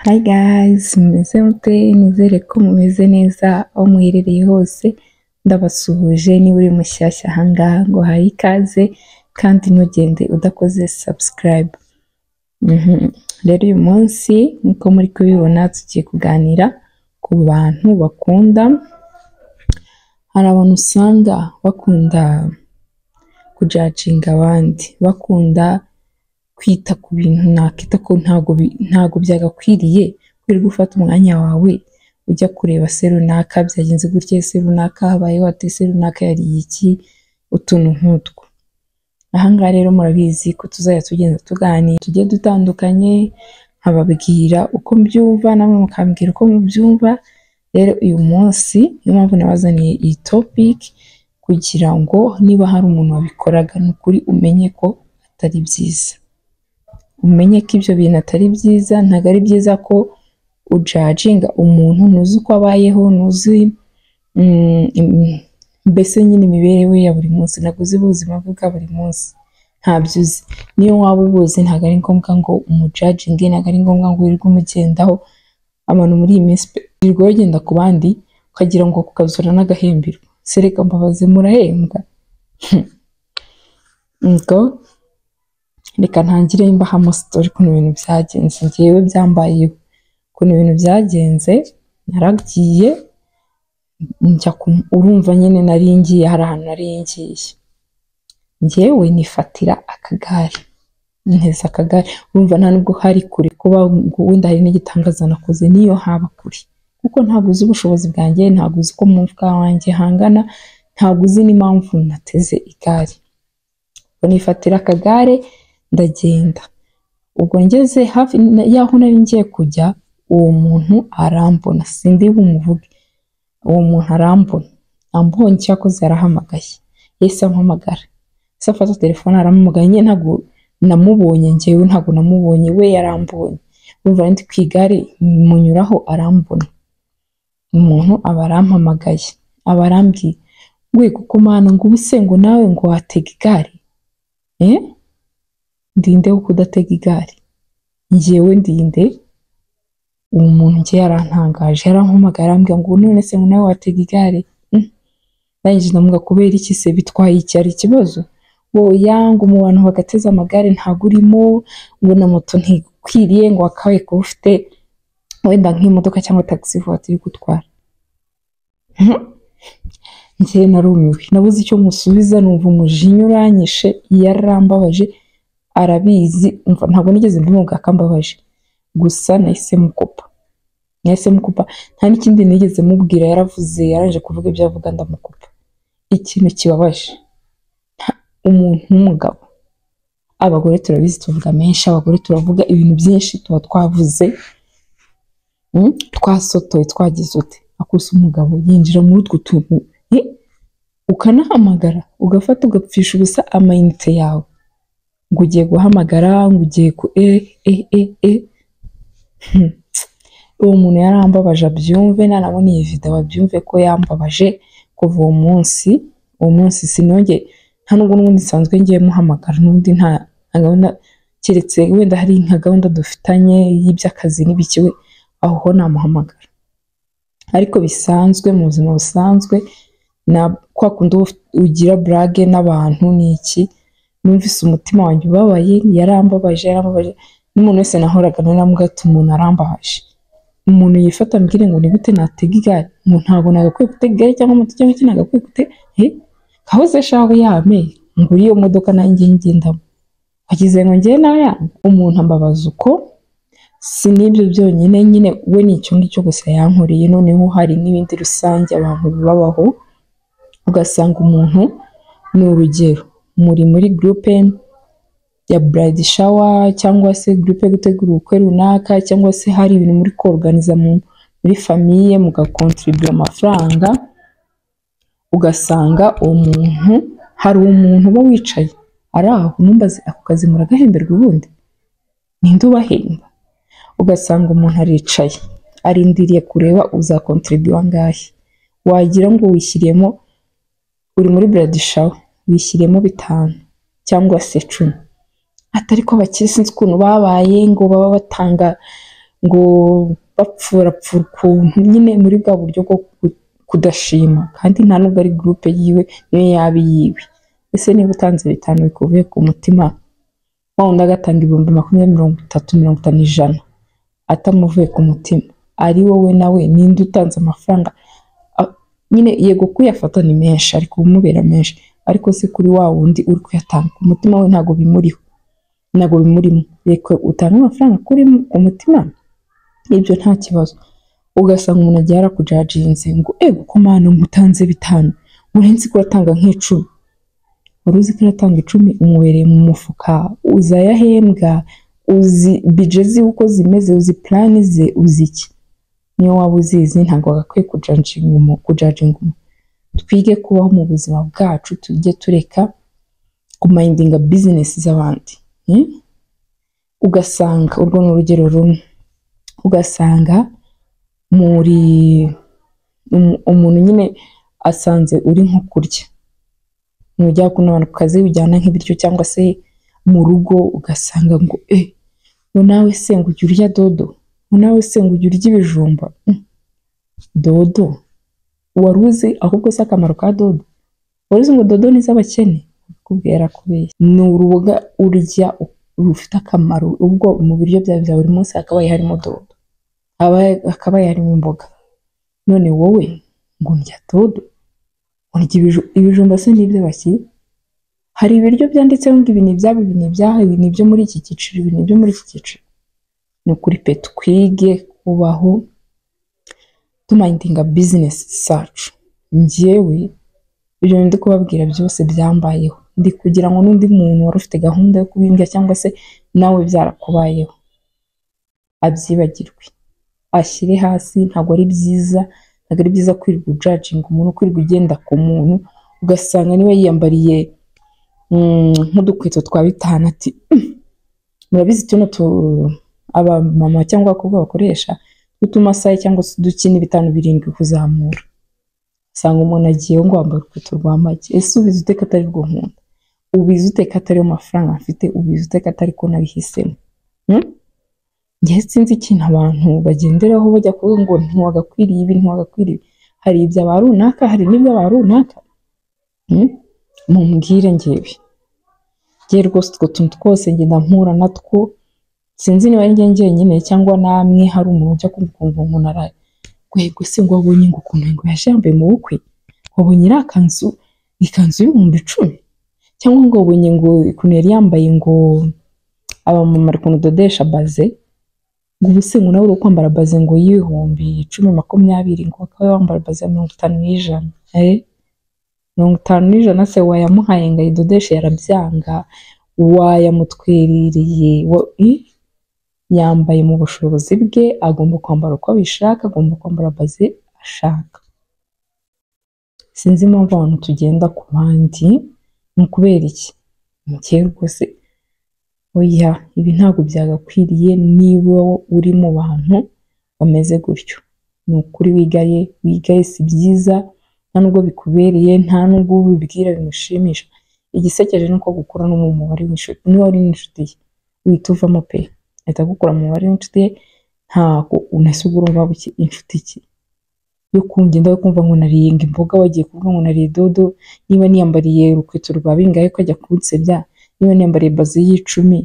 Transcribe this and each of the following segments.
Hi guys, mumeze mute? Nizere ko mumeze neza aho muherereye hose, ndabasuhuje niba uri mushyashya aha ngaha ngo hari ikaze kandi ntugende udakoze subscribe. Mhm. Rero uyu munsi nk'uko muri kubibona tugiye kuganira ku bantu bakunda, hari abantu usanga bakunda kujacinga abandi, bakunda kwita ku bintu nakita ko ntago bi- ntago byagakwiriye wirirwa gufata umwanya wawe ujya kureba se runaka byagenze gutya se runaka habayeho ate se runaka yariye iki utuntu nk'utwo ahangaha rero murabizi ko tuzajya tugenda tuganira tugiye dutandukanye nkababwira uko mbyumva namwe mukambwira uko mubyumva rero uyu munsi niyo mpamvu nabazaniye iyi topic kugira ngo niba hari umuntu wabikoraga ni ukuri umenye ko atari byiza umenye ko ibyo bintu atari byiza ntabwo ari byiza ko ujaginga umuntu ntuzi uko abayeho ntuzi mm, im- mbese nyine imibereho ye ya buri munsi ntabwo uzi ubuzima bwe bwa buri munsi ntabyo uzi niyo waba ubuzi ntabwo ari ngombwa ngo umujaginge ntabwo ari ngombwa ngo wirirwe umugendaho abantu muri iyi minsi pe wirirwa bagenda ku bandi ukagira ngo kukazura n'agahembiro sereka mbabazi murahembwa ngo reka ntangire mbahamo sitori ukuntu ibintu byagenze njyewe byambayeho ukuntu ibintu byagenze naragiye njya ku- urumva nyine nari ngiye hari ahantu nari ngiye njyewe nifatira akagare nteza akagare urumva nta nubwo hari kure kuba ngo wenda hari n'igitangaza nakoze niyo haba kure kuko ntabwo uzi ubushobozi bwanjye ntabwo uzi uko mu mfuka wanjye hangana ntabwo uzi n'impamvu nateze igare ubwo nifatira akagare ndagenda ubwo ngeze hafi na- y'aho nari ngiye kujya uwo muntu arambona sindi bumuvuge uwo muntu arambona ambonye cyakoze yarahamagaye yahise ampamagara se afata telefone arampamagaye nyine ntabwo namubonye njyewe ntabwo namubonye we yarambonye urumva ndi ku igare munyuraho arambona umuntu aba arampamagaye aba arambwiye we kuko mana ngo ubuse ngo nawe ngo watega igare eh ndinde wo kudatega igare njyewe ndinde uwo muntu njye yarantangaje yarampamagaye arambwira ngo none se ngo nawe watega igare Mm. Ndangije ndamuga kubera iki se bitwaye iki ari ikibazo oya ngo mu bantu bagateze amagare ntago urimo ngo na moto ntikwiriye ngo wakabaye kuba ufite wenda nk'imodoka cyangwa taxi voiture iri gutwara Mhm. njye narumiwe nabuze icyo musubiza numva umujinya uranyishe yarambabaje arabizi umva ntabwo nigeze mbimuga akambabaje gusa nahise mukopa nahise mukopa nta n'ikindi nigeze mubwira yaravuze yaraje kuvuga ibyo avuga ndamukopa ikintu kibabaje nta- umuntu w'umugabo abagore turabizi tuvuga menshi abagore turavuga ibintu byinshi tuba twavuze mm, twasotoye twagize ute akose umugabo yinjira muri utwo tuntu he, ukanahamagara ugafata ugapfisha ubusa amayinite yawe ngo ugiye guhamagara ngo ugiye ku e e e e Hmm. uwo muntu yarambabaje abyumve nanabona iyi video abyumve ko yambabaje kuva uwo munsi uwo munsi sinongeye nta nubwo n'ubundi nsanzwe ngiye muhamagara n'undi nta nta gahunda keretse wenda hari nka gahunda dufitanye y'iby'akazi n'ibiki we aho ho namuhamagara ariko bisanzwe mu buzima busanzwe na kwa kundi uba ufite- ugira burage n'abantu ni iki numvise umutima wanjye ubabaye yarambabaje yarambabaje n'umuntu wese nahoraga naramubwira ati umuntu arambabaje umuntu yifata ambwire ngo ni gute natega igare ngo ntabwo nagakwiye gutega igare cyangwa moto cyangwa iki nagakwiye gute he kahoze shawe yame ngura iyo modoka nanjye ngendamo wagize ngo njye naya umuntu ambabaza uko si n'ibyo byonyine nyine we ni icyo ngicyo gusa yankoreye noneho hari n'ibindi rusange abantu babaho ugasanga umuntu ni urugero muri muri gurupe ya burayidi shawa cyangwa se gurupe yo gutegura ubukwe runaka cyangwa se hari ibintu muri koruganiza mu- muri famiye mugakontribura amafaranga ugasanga uwo muntu hari umuntu uba wicaye ari aho numbaze ako kazi muragahemberwa ubundi ninde ubahemba ugasanga umuntu aricaye arindiriye kureba uzakontribura angahe wagira ngo wishyiriyemo uri muri burayidi shawa wishyiriyemo bitanu cyangwa se icumi atari ko abakire sinzi ukuntu babaye ngo baba batanga ngo bapfurapfura ukuntu nyine muri bwa buryo bwo ku- kudashima kandi nta nubwo ari gurupe yiwe niyo yaba iyiwe ese niba utanze bitanu bikuvuye ku mutima wa wundi agatanga ibihumbi makumyabiri mirongo itatu mirongo itanu ijana atamuvuye ku mutima ari wowe nawe ninde utanze amafaranga A- nyine yego kuyafata ni menshi ari kumubera menshi ariko se kuri wa wundi uri kuyatanga ku mutima we ntabwo bimuriho ntabwo bimurimo reka utange amafaranga kuri mu- ku mutima ibyo nta kibazo ugasanga umuntu agiye arakujaginze ngo ego ko mwana mutanze bitanu murenzi ko uratanga nk'icumi wari uzi ko uratanga icumi umubereye mu mufuka uzi ayahembwa uzi bije ziwe uko zimeze uzi purani ze uzi iki niyo waba uzizi ntabwo wagakwiye kujaginga umu- kujaginga umuntu twige kubaho mu buzima bwacu tujye tureka kumayindinga bizinesi z'abandi Hmm? ugasanga urwo ni urugero rumwe ugasanga muri umu- umuntu nyine asanze uri nko kurya ntujya kunabana ku kazi bijyana nk'ibiryo cyangwa se mu rugo ugasanga ngo e ngo nawe se ngo ujya urya dodo ngo nawe se ngo ujya urya ibijumba Mm. dodo wari uzi ahubwo si akamaro ka dodo wari uzi ngo dodo ni iz'abakene kubwira kubeshya ni uruboga urya rufite akamaro ubwo mu biryo byawe bya buri munsi hakabaye harimo dodo haba- hakabaye harimo imboga none wowe ngo ndya dodo urya ibiju- ibijumba se nibyo baki hari ibiryo byanditseho ngo ibi ni ibyabo ibi ni ibyaha ibi ni ibyo muri iki cyiciro ibi ni ibyo muri iki cyiciro ni ukuri pe twige kubaho tumayindinga bizinesi zacu njyewe ibyo ndi kubabwira byose byambayeho ndi kugira ngo n'undi muntu wari ufite gahunda yo kubimbya cyangwa se nawe byarakubayeho abyibagirwe ashyire hasi ntabwo ari byiza ntabwo ari byiza kwirirwa ujaginga umuntu kwirirwa ugenda ku muntu ugasanga niba yiyambariye mm, nk'udukweto twa bitanu ati "Mm, murabizi tuno tu- abamama cyangwa abakobwa bakoresha tw'utumasaye cyangwa se uduki bitanu birindwi kuzamura usanga umuntu agiye ngo wambaye urukweto rwa make ese ubizi ute ko atari rwo nkunda ubizi ute ko atari yo mafaranga afite ubizi ute ko atari ko nabihisemo Hmm? njye sinzi ikintu abantu bagenderaho bajya kuvuga ngo ntiwagakwiriye ibi ntiwagakwiriye ibi hari ibya ba runaka hari n'ibya ba runaka Hmm? mumbwire ngewe ngewe rwose utwo tuntu twose ngenda mpura natwo sinzi niba ari njye njyenyine cyangwa namwe hari umuntu ujya kumva ukuntu umuntu araye gwego se ngo wabonye ngo ukuntu ngo yaje yambaye mu bukwe wabonye iriya kanzu ikanzu y'ibihumbi icumi cyangwa ngo wabonye ngo ukuntu yari yambaye ngo abamama ari kuntu udodesha baze ngo ubu se ngo nawe uri kwambara baze ngo y'ibihumbi icumi makumyabiri ngo akaba wambara baze ya mirongo itanu n'ijana Eh, mirongo itanu n'ijana se wayamuhaye ngo ayidodeshe yarabyanga wayamutwerereye wa- ih, yambaye mu bushobozi bwe agomba kwambara uko abishaka agomba kwambara baze ashaka sinzi impamvu abantu tugenda ku bandi ni ukubera iki mugihe rwose oya ibi ntabwo byagakwiriye niba uri mu bantu bameze gutyo ni ukuri wigaye wigaye si byiza nta nubwo bikubereye nta nubwo ubibwira bimushimisha igisekeje ni uko gukura no mu mubare w'inshuti niba uri n'inshuti ye uhita uvamo pe ahita agukura mu mubare w'inshuti ye ntabwo unasiga urumva buke inshuti ki yo kungenda yo kumva ngo nariyenga imboga wagiye kuvuga ngo nariye dodo niba niyambariye urukweto rwa bingahe ko ajya kunsebya niba niyambariye baze y'icumi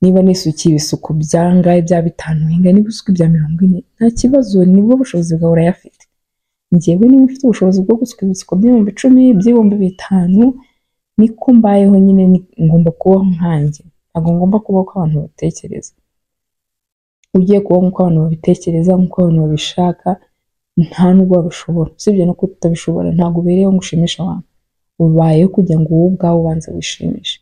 niba nisukiye ibisuko byangahe bya bitanu hinga niba usuka ibya mirongo ine nta kibazo nibwo bushobozi bwawe urayafite njyewe niba mfite ubushobozi bwo gusuka ibisuko by'ibihumbi icumi by'ibihumbi bitanu niko mbayeho nyine ni- ngomba kubaho nkanjye ntabwo ngomba kubaho uko abantu batekereza ugiye kubaho nk'uko abantu babitekereza nk'uko abantu babishaka nta nubwo wabishobora usibye no kuba utabishobora ntabwo ubereyeho ngo ushimishe abantu ubayeho kugira ngo wowe ubwawe ubanze wishimishe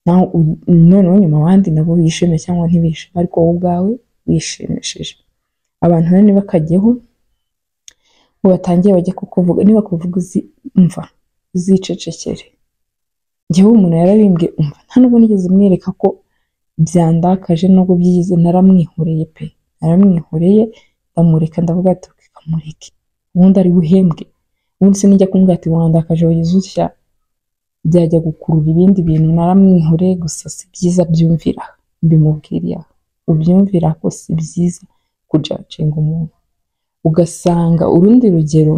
naho u- noneho nyuma abandi nabo bishime cyangwa ntibishime ariko wowe ubwawe wishimishije abantu rero ntibakajyeho ngo batangiye bajye kukuvuga niba kuvuga uzi umva uzicecekere njyewe umuntu yarabimbwe umva nta nubwo nigeze mwereka ko byandakaje nubwo byigize naramwihoreye pe naramwihoreye ndamureka ndavuga ati "Ok, kamureke ubundi ari buhembwe ubundi se nijya kumubwira ati wandakaje wagize utya byajya gukurura ibindi bintu naramwihoreye gusa si byiza byumvira mbimubwiriye aho ubyumvira ko si byiza kujacinga umuntu ugasanga urundi rugero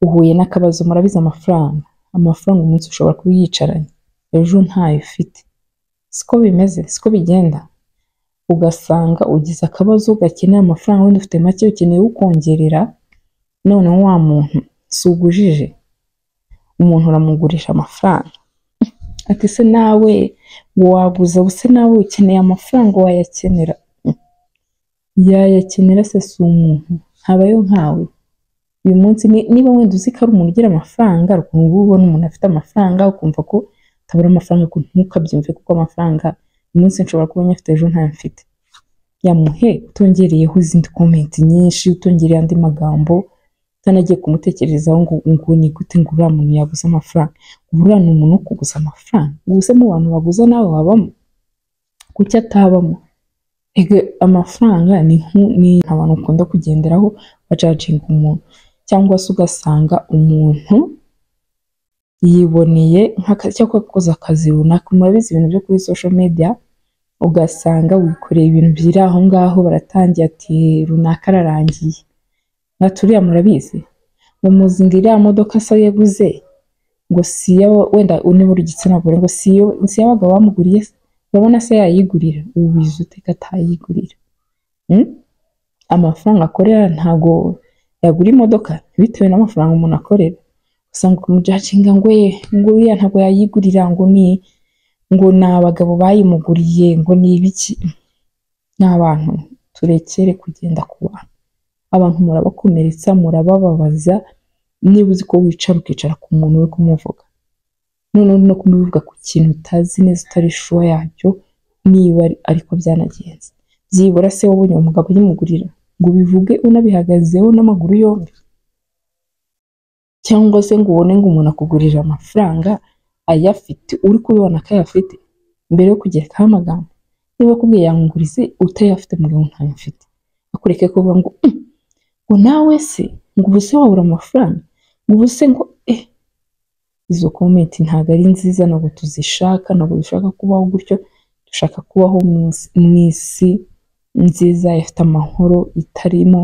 uhuye n'akabazo murabizi amafaranga amafaranga umunsi ushobora kuba yicaranye ejo ntayo ufite siko bimeze siko bigenda ugasanga ugize akabazo gakeneye amafaranga wenda ufite make ukeneye ukongerera noneho wa muntu si ugujije umuntu uramugurisha amafaranga ati se nawe waguza se nawe ukeneye amafaranga wayakenera yayakenera se si umuntu habayo nkawe uyu munsi ni- niba wenda uzi ko ari umuntu ugira amafaranga hari ukuntu uba ubona umuntu afite amafaranga ukumva ko atabura amafaranga ariko ntukabyumve kuko amafaranga uyu munsi nshobora kuba nyafite ejo ntayo mfite yamuhe utongereyeho izindi komenti nyinshi utongereye andi magambo utanagiye kumutekerezaho ngo ngo ni gute ngo uriya muntu yaguze amafaranga ubu uriya ni umuntu wo kuguza amafaranga ubuse mu bantu baguza nawe wabamo kuki atabamo Ege, amafaranga ni nku- ni abantu ukunda kugenderaho bacacinga umuntu cyangwa se ugasanga umuntu yiboneye nk'akazi cyangwa akoze akazi runaka murabizi ibintu byo kuri social media ugasanga wikoreye ibintu biri aho ngaho baratangiye ati runaka ararangiye nka turiya murabizi mumuzi ngo iriya modoka se yaguze ngo si iyo wenda niba uri igitsina gore ngo si iyo si iyo abagabo bamuguriye se urabona se yayigurira ubu bizi uteka atayigurira Hmm? amafaranga akorera ntago yagura imodoka bitewe n'amafaranga umuntu akorera usanga umujacinga ngo ye ngo uriya ntabwo yayigurira ngo ni ngo ni abagabo bayimuguriye ngo ni ibiki ni abantu turekere kugenda ku bantu abantu murabakomeretsa murabababaza niba uzi ko wicara ukicara ku muntu uri kumuvuga noneho no kumuvuga ku kintu utazi neza utari shuwa yacyo niba ari- ariko byanagenze byibura se wowe ubonye uwo mugabo uyimugurira ngo ubivuge unabihagazeho n'amaguru yombi cyangwa se ngo ubone ngo umuntu akugurije amafaranga ayafite uri kubibona ko ayafite mbere yo kugerekaho amagambo niba akubwiye yangurize utayafite mbere ngo ntayo mfite akureke kuvuga ngo "Mm, ngo nawe se ngo ubu se wabura amafaranga ngo ubu se ngo eh izo komenti ntabwo ari nziza ntabwo tuzishaka ntabwo dushaka kubaho gutyo dushaka kubaho mu isi- mu isi nziza ifite amahoro itarimo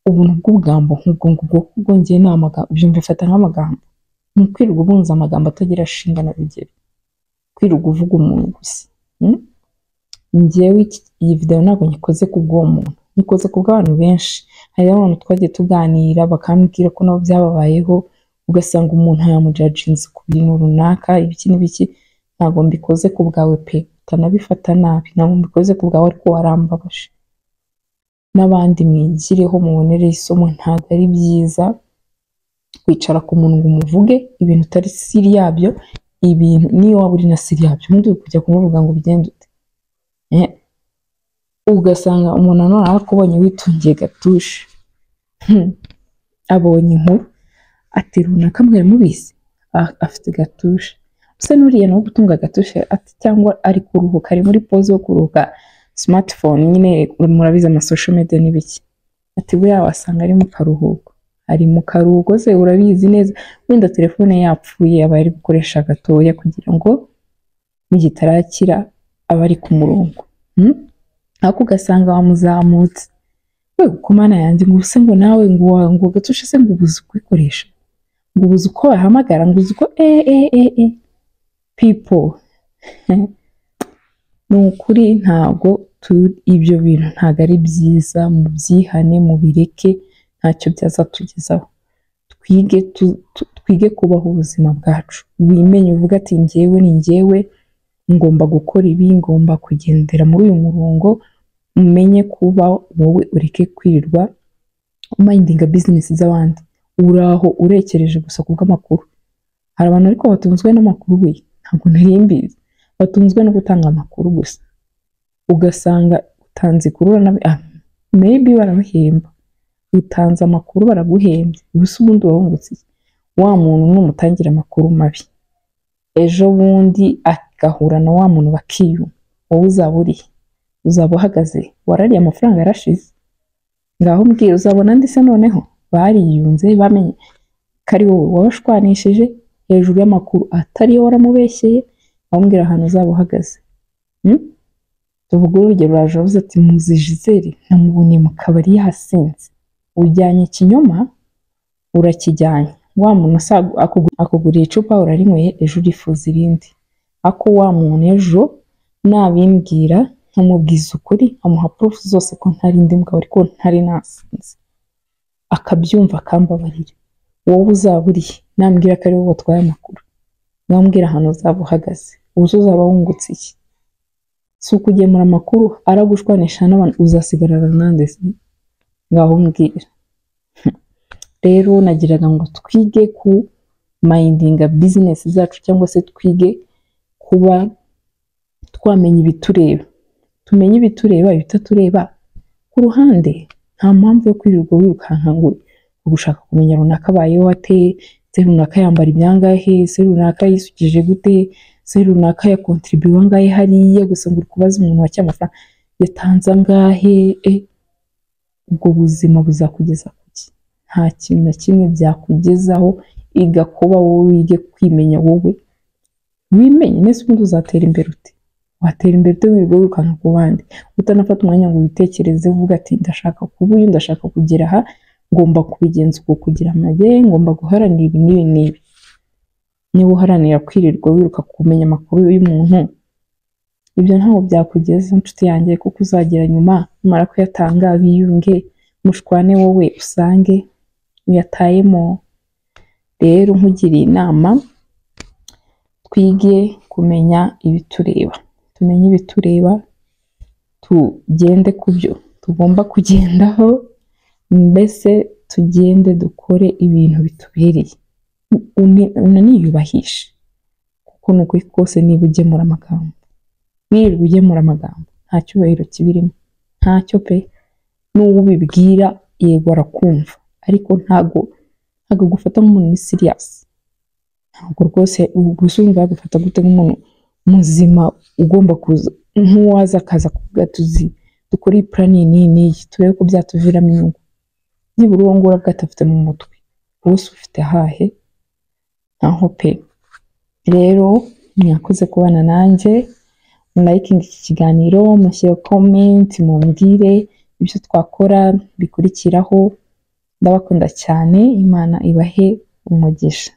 ubuntu bw'ubugambo nk'ubwo ngubwo kuko njye ni amagambo byumva ifata nk'amagambo ni ukwirirwa ubunza amagambo atagira shinga na rugero kwirirwa uvuga umuntu gusa Mm? njyewe iki- iyi videwo ntabwo nyikoze ku bw'uwo muntu nyikoze ku bw'abantu benshi hari abantu twagiye tuganira bakambwira ko nabo byababayeho ugasanga umuntu yamujaginze ku bintu runaka ibiki n'ibiki ntabwo mbikoze ku bwawe pe utanabifata nabi ntabwo mbikoze ku bwawe ariko warambabaje n'abandi mwigireho mubonere isomo ntabwo ari byiza kwicara ku muntu ngo umuvuge ibintu utari siri yabyo ibintu niyo waba uri na siri yabyo undi uri kujya kumuvuga ngo ugende ute Eh, ugasanga umuntu nanone arakubonye witungiye gatushe Hmm. abonye inkuru ati runaka mwari mubizi A- afite gatushe se n'uriya nawe gutunga gatushe ati cyangwa ari kuruhuka ari muri poze yo kuruhuka smartphone nyine murabizi ama social media n'ibiki ati buriya wasanga ari mu karuhuko ari mu karuhuko se urabizi neza wenda telefone yapfuye aba ari gukoresha gatoya kugira ngo mu gihe itarakira aba ari ku murongo Hmm? ariko ugasanga wamuzamutse we kumana yanjye ngo se ngo nawe ngo wa- ngo gatushe se ngo ubuze kuyikoresha ngo ubuze uko wahamagara ngo uzi uko eh eh eh eh people ni ukuri ntabwo tu- ibyo bintu ntabwo ari byiza mu byihane mu bireke ntacyo byazatugezaho twige tu- tu- twige kubaho ubuzima bwacu wimenye uvuga ati njyewe ni njyewe ngomba gukora ibi ngomba kugendera muri uyu murongo umenye kuba wowe ureke kwirirwa mayindinga bizinesi z'abandi uraho urekereje gusa ku bw'amakuru hari abantu ariko batunzwe n'amakuru we ntabwo nari mbizi batunzwe no gutanga amakuru gusa ugasanga utanze ikuru uranabi- ah, maybe barabahemba utanze amakuru baraguhembye gusa ubundi wahungutse iki? wa muntu numutangira amakuru mabi ejo bundi agahura na wa muntu bakiyuma wowe uzaba urihe uzaba uhagaze warariye amafaranga yarashize ngaho mbwira uzabona ndetse noneho bariyunze bamenye ko ari wowe wabashwanishije hejuru y'amakuru atariyo waramubeshyeye aho mbwira ahantu uzaba uhagaze Hmm? tuvuga urugero uraje ati muzi Gisele namubonye mu kabari yasinze ujyanye ikinyoma urakijyanye wa muntu usa- akugu- akuguriye icupa urarinyweye ejo urifuza irindi ako wa muntu ejo nabimbwira nkamubwiza ukuri nkamuha purufu zose ko ntari ndi mugabo ariko ntari nasinze akabyumva akambabarira wowe uzaba urihe nambwira ko ari wowe watwaye amakuru nambwira ahantu uzaba uhagaze uzi uzaba wungutse iki si ukugemura amakuru aragushwanisha n'abantu uzasigarana nande se ngaho mbwira rero nagiraga ngo twige ku mayindinga bizinesi zacu cyangwa se twige kuba twamenya ibitureba tumenye ibitureba ibitatureba ku ruhande nta mpamvu yo kwirirwa wirukanka ngo uri gushaka kumenya runaka abayeho ate se runaka yambara ibyangahe se runaka yisukije gute se runaka yakontiribiwe angahe hariya gusa ngo uri kubaza umuntu wacye amafaranga yatanze angahe e ubwo buzima buzakugeza ku ki nta kintu na kimwe byakugezaho iga kuba wowe wige kwimenya wowe wimenye nese ubundi uzatera imbere ute watera imbere ute wirirwa wirukanka ku bandi utanafata umwanya ngo witekereze uvuga ati ndashaka kuba uyu ndashaka kugera aha ngomba kubigenza uku kugira amage ngomba guharanira ibi n'ibi n'ibi niba uharanira kwirirwa wiruka kumenya amakuru y'umuntu ibyo ntabwo byakugeza inshuti yanjye kuko uzagera nyuma numara kuyatanga biyunge mushwane wowe usange uyatayemo rero nkugiriye inama twige kumenya ibitureba tumenye ibitureba tugende ku byo tugomba kugendaho mbese tugende dukore ibintu bitubereye Une- unaniyubahishe kuko ni ukuri kose niba ugemura amagambo wirirwa ugemura amagambo nta cyubahiro kibirimo ntacyo pe n'uwo ubibwira yego arakumva ariko ntago ntago gufata nk'umuntu ni siriyasi ntabwo rwose gusa urumva yagufata gute nk'umuntu muzima ugomba kuza nk'uwaza akaza kuvuga tuzi dukore iyi purani iyi n'iyi turebe ko byatuviramo inyungu nibura uwo nguwo bwatafite mu mutwe wowe se ufite hahe naho pe rero mwakoze kubana nanjye mulayikinga iki kiganiro mushyire komenti mumbwire ibyo twakora bikurikiraho ndabakunda cyane imana ibahe umugisha